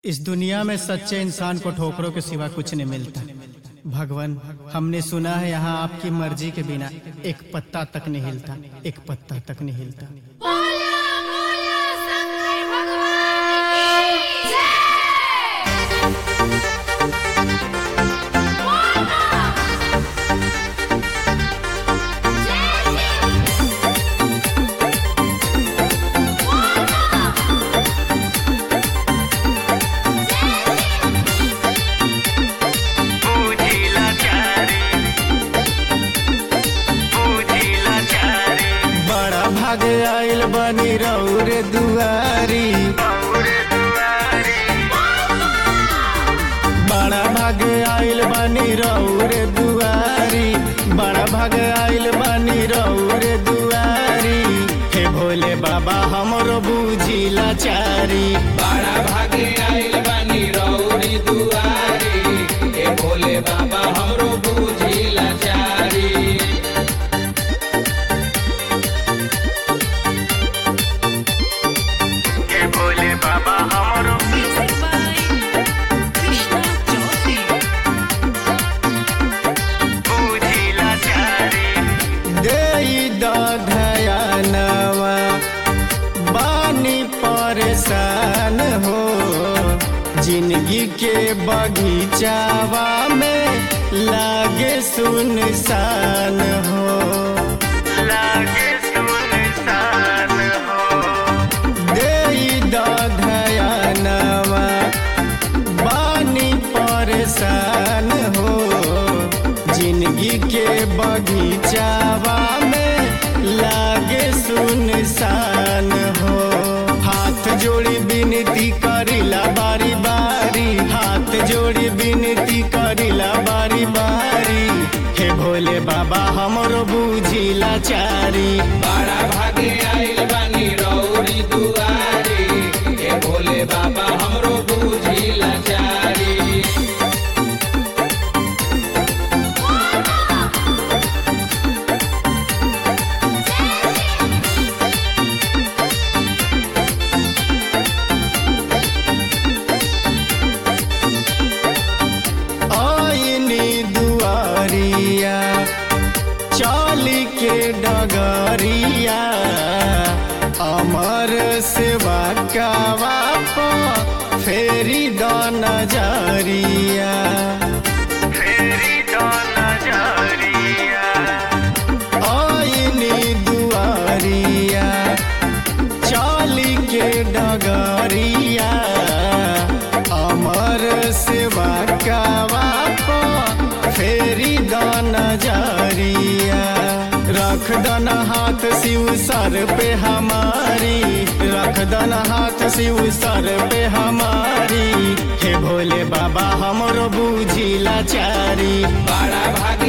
इस दुनिया में सच्चे इंसान को ठोकरों के सिवा कुछ नहीं मिलता भगवान हमने सुना है यहाँ आपकी मर्जी के बिना एक पत्ता तक नहीं हिलता एक पत्ता तक नहीं हिलता बोला बोला शंकर भगवान की जय पूजिला चारे पूजिला चारे बड़ा भाग आयल बनी रौरे दुआरी और दुआरे बड़ा भाग आयल बनी रौरे दुआरी बड़ा भाग आयल बनी रौरे दुआरी हे भोले बाबा हमरो बूझिला चारी बड़ा भागे आइल बानी रौरी दुआरी ए भोले बाबा हमरो बूझी लाचारी हे भोले बाबा हमरो पूजिला चारे देई दधयानवा बानी परेशान हो जिंदगी के बगीचावा में लागे सुनसान हो लागे सुनसान हो देई दधयानवा बानी परेशान हो जिंदगी के बगीचावा में लागे सुनसान हो हाथ जोड़ी विनती करिला बारी बारी हाथ जोड़ी विनती करिला बारी बारी हे भोले बाबा हमरो बूझिला चारी बड़ा भागे आइल बानी रौरी दुआरी ए भोले बाबा हमरो बूझी लाचारी आईनी दुआरिया चाली के डगरिया अमर सेवा कावा फेरी द नजरिया फेरी तो नजरिया आईनी दुआरिया चाली के डगरिया अमर सेवा कावा फेरी द नजरिया रख दन हाथ शिव सर पे हमारी रख दन हाथ शिव सर पे हमारी हे भोले बाबा हमरो बूझिला चारी बड़ा भागे